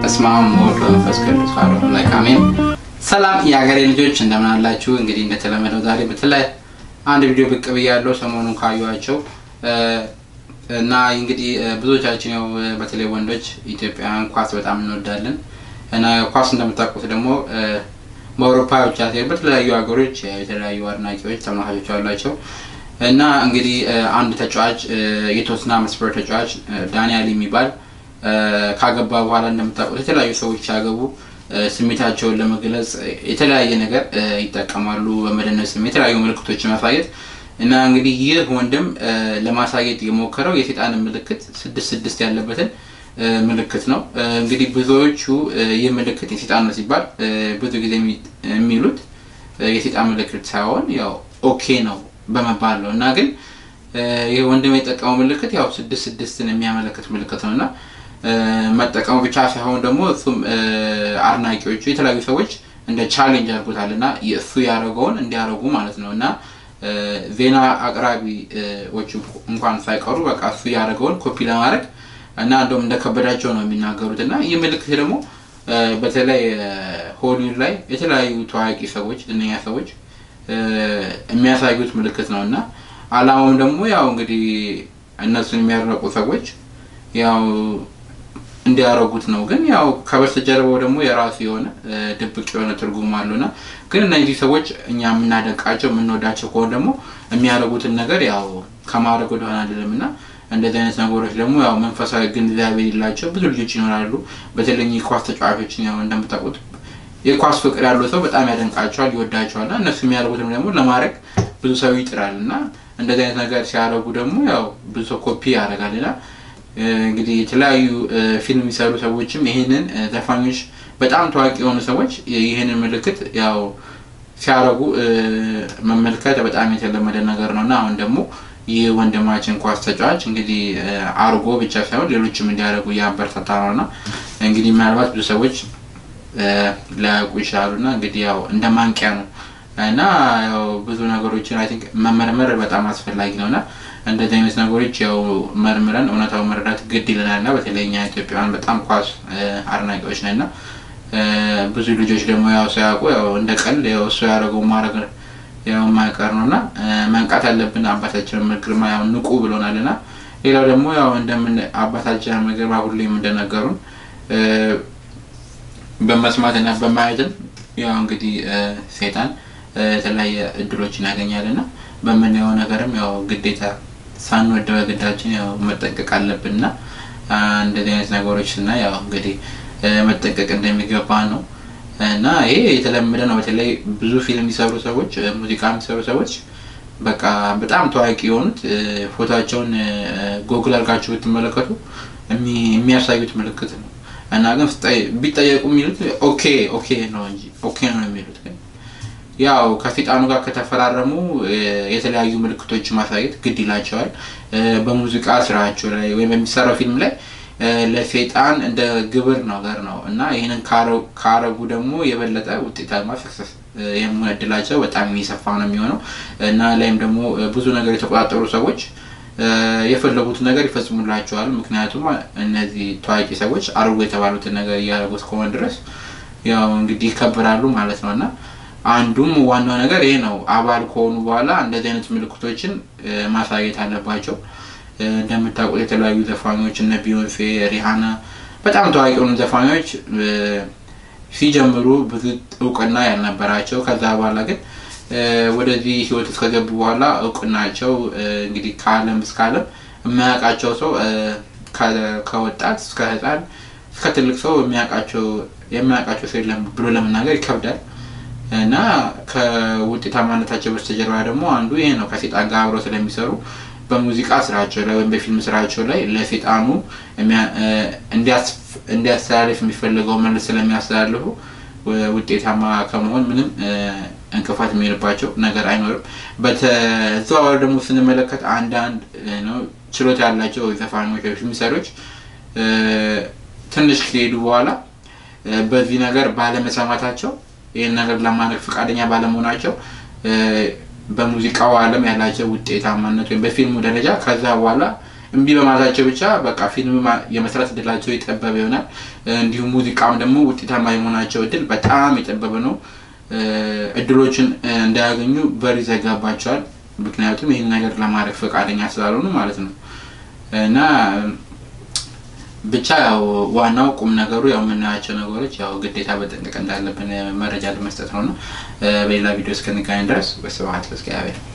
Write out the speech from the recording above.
በስመ አብ ወወልድ ወመንፈስ ቅዱስ አሐዱ አምላክ አሜን። ሰላም የሀገሬ ልጆች እንደምን አላችሁ? እንግዲህ እንደተለመደው ዛሬ በተለይ አንድ ቪዲዮ ብቅ ብያለሁ ሰሞኑን ካዩዋቸው እና እንግዲህ ብዙዎቻችን ያው በተለይ ወንዶች ኢትዮጵያውያን ኳስ በጣም እንወዳለን እና ኳስ እንደምታውቁት ደግሞ በአውሮፓ ብቻ ሳይሆን በተለያዩ ሀገሮች የተለያዩ አድናቂዎች ተመልካቾች አሏቸው እና እንግዲህ አንድ ተጫዋች የቶትናም ስፐር ተጫዋች ዳንያል የሚባል ካገባ በኋላ እንደምታውቁት የተለያዩ ሰዎች ሲያገቡ ስሜታቸውን ለመግለጽ የተለያየ ነገር ይጠቀማሉ። በመደነስ ስሜት የተለያዩ ምልክቶችን ማሳየት እና እንግዲህ ይህ ወንድም ለማሳየት የሞከረው የሴጣንን ምልክት ስድስት ስድስት ያለበትን ምልክት ነው። እንግዲህ ብዙዎቹ ይህ ምልክት የሴጣን ነው ሲባል ብዙ ጊዜ የሚሉት የሴጣን ምልክት ሳይሆን ያው ኦኬ ነው በመባል ነው እና ግን ይህ ወንድም የጠቀመው ምልክት ያው ስድስት ስድስትን የሚያመለክት ምልክት ነው እና መጠቀሙ ብቻ ሳይሆን ደግሞ እሱም አድናቂዎቹ የተለያዩ ሰዎች እንደ ቻሌንጅ አድርጎታል እና እሱ ያደረገውን እንዲያደርጉ ማለት ነው እና ዜና አቅራቢዎች እንኳን ሳይቀሩ በቃ እሱ ያደረገውን ኮፒ ለማድረግ እና እንደውም እንደከበዳቸው ነው የሚናገሩት እና ይህ ምልክት ደግሞ በተለይ ሆሊውድ ላይ የተለያዩ ታዋቂ ሰዎች ዝነኛ ሰዎች የሚያሳዩት ምልክት ነው እና አላማውም ደግሞ ያው እንግዲህ እነሱን የሚያደነቁ ሰዎች ያው እንዲያደርጉት ነው። ግን ያው ከበስተጀርባው ደግሞ የራሱ የሆነ ድብቅ የሆነ ትርጉም አለውና ግን እነዚህ ሰዎች እኛ የምናደንቃቸው የምንወዳቸው ከሆነ ደግሞ የሚያደርጉትን ነገር ያው ከማድረግ ወደሆነ አይደለም እና እንደዚህ አይነት ነገሮች ደግሞ ያው መንፈሳዊ ግንዛቤ የሌላቸው ብዙ ልጆች ይኖራሉ። በተለይ የኳስ ተጫዋቾችን ያው እንደምታውቁት የኳስ ፍቅር ያለው ሰው በጣም ያደንቃቸዋል፣ ይወዳቸዋል እና እነሱ የሚያደርጉትም ደግሞ ለማድረግ ብዙ ሰው ይጥራል እና እንደዚህ አይነት ነገር ሲያደርጉ ደግሞ ያው ብዙ ሰው ኮፒ ያደርጋል እና እንግዲህ የተለያዩ ፊልም የሚሰሩ ሰዎችም ይህንን ዘፋኞች በጣም ታዋቂ የሆኑ ሰዎች ይህንን ምልክት ያው ሲያደርጉ መመልከት በጣም የተለመደ ነገር ነው እና አሁን ደግሞ ይህ ወንድማችን ኳስ ተጫዋች እንግዲህ አርጎ ብቻ ሳይሆን ሌሎችም እንዲያደርጉ እያበረታታ ነው እና እንግዲህ ምናልባት ብዙ ሰዎች ላያውቁ ይችላሉ እና እንግዲህ ያው እንደ ማንቂያ ነው እና ያው ብዙ ነገሮችን አይ ቲንክ መመርመር በጣም አስፈላጊ ነው እና እንደዚህ አይነት ነገሮች ያው መርምረን እውነታው መረዳት ግድ ይለናል እና በተለይ እኛ ኢትዮጵያውያን በጣም ኳስ አድናቂዎች ነን እና ብዙ ልጆች ደግሞ ያው ሳያውቁ ያው እንደ ቀልድ ያው እሱ ያደረገው ማድረግ ያው የማይቀር ነው እና መንቃት ያለብን አባታችን ግርማ ያው ንቁ ብሎናል እና ሌላው ደግሞ ያው እንደምን አባታችን ግርማ ሁሌም እንደነገሩን በመስማት እና በማየትም ያው እንግዲህ ሴጣን የተለያየ እድሎችን ያገኛል እና በምናየው ነገርም ያው ግዴታ ሳንወድ በግዳችን ያው መጠንቀቅ አለብን እና እንደዚህ አይነት ነገሮች እና ያው እንግዲህ መጠንቀቅ እንደሚገባ ነው እና ይሄ የተለመደ ነው። በተለይ ብዙ ፊልም የሚሰሩ ሰዎች፣ ሙዚቃ የሚሰሩ ሰዎች በቃ በጣም ታዋቂ የሆኑት ፎቶቸውን ጎግል አድርጋችሁ ብትመለከቱ የሚያሳዩት ምልክት ነው እና ግን ቢጠየቁ የሚሉት ኦኬ ኦኬ ነው እንጂ ኦኬ ነው የሚሉት ግን ያው ከሴጣኑ ጋር ከተፈራረሙ የተለያዩ ምልክቶች ማሳየት ግድ ይላቸዋል። በሙዚቃ ስራቸው ላይ ወይም በሚሰራው ፊልም ላይ ለሴጣን እንደ ግብር ነገር ነው እና ይህንን ካረጉ ደግሞ የበለጠ ውጤታማ ሰክሰስ የመሆን እድላቸው በጣም የሚሰፋ ነው የሚሆነው እና ላይም ደግሞ ብዙ ነገር የተቆጣጠሩ ሰዎች የፈለጉትን ነገር ይፈጽሙላቸዋል። ምክንያቱም እነዚህ ታዋቂ ሰዎች አድርጎ የተባሉትን ነገር እያደረጉት ከሆነ ድረስ ያው እንግዲህ ይከበራሉ ማለት ነው እና አንዱም ዋናው ነገር ይሄ ነው። አባል ከሆኑ በኋላ እንደዚህ አይነት ምልክቶችን ማሳየት አለባቸው። እንደምታውቁት የተለያዩ ዘፋኞች እነ ቢዮንሴ፣ ሪሃና በጣም ታዋቂ የሆኑ ዘፋኞች ሲጀምሩ ብዙ እውቅና ያልነበራቸው ከዛ በኋላ ግን ወደዚህ ህይወት እስከገቡ በኋላ እውቅናቸው እንግዲህ ከዓለም እስከ ዓለም የማያውቃቸው ሰው ከወጣት እስከ ህፃን እስከ ትልቅ ሰው የሚያውቃቸው የሚያውቃቸው ሰው የለም ብሎ ለመናገር ይከብዳል። እና ከውጤታማነታቸው በስተጀርባ ደግሞ አንዱ ይሄ ነው። ከሴጣን ጋር አብረው ስለሚሰሩ በሙዚቃ ስራቸው ላይ ወይም በፊልም ስራቸው ላይ ለሴጣኑ እንዲያስተላልፍ የሚፈልገው መልስ ስለሚያስተላልፉ ውጤታማ ከመሆን ምንም እንቅፋት የሚሆንባቸው ነገር አይኖርም። በተዘዋዋሪ ደግሞ ስንመለከት አንዳንድ ችሎታ ያላቸው ዘፋኞች ወይ ፊልም ሰሪዎች ትንሽ ከሄዱ በኋላ በዚህ ነገር ባለመሰማታቸው ይህን ነገር ለማድረግ ፈቃደኛ ባለመሆናቸው በሙዚቃው ዓለም ያላቸው ውጤታማነት ወይም በፊልሙ ደረጃ ከዛ በኋላ እምቢ በማለታቸው ብቻ በቃ ፊልም ማ- የመስራት እድላቸው የጠበበ ይሆናል። እንዲሁም ሙዚቃም ደግሞ ውጤታማ የመሆናቸው እድል በጣም የጠበበ ነው። እ፣ እድሎችን እ፣ እንዳያገኙ በር ይዘጋባቸዋል። ምክንያቱም ይህን ነገር ለማድረግ ፈቃደኛ ስላልሆኑ ማለት ነው እና ብቻ ያው ዋናው ቁም ነገሩ ያው የምናያቸው ነገሮች ያው ግዴታ በጥንቅቅ እንዳለብን መረጃ ለመስጠት ነው ነው። በሌላ ቪዲዮ እስክንገናኝ ድረስ ወስብሐት ለእግዚአብሔር።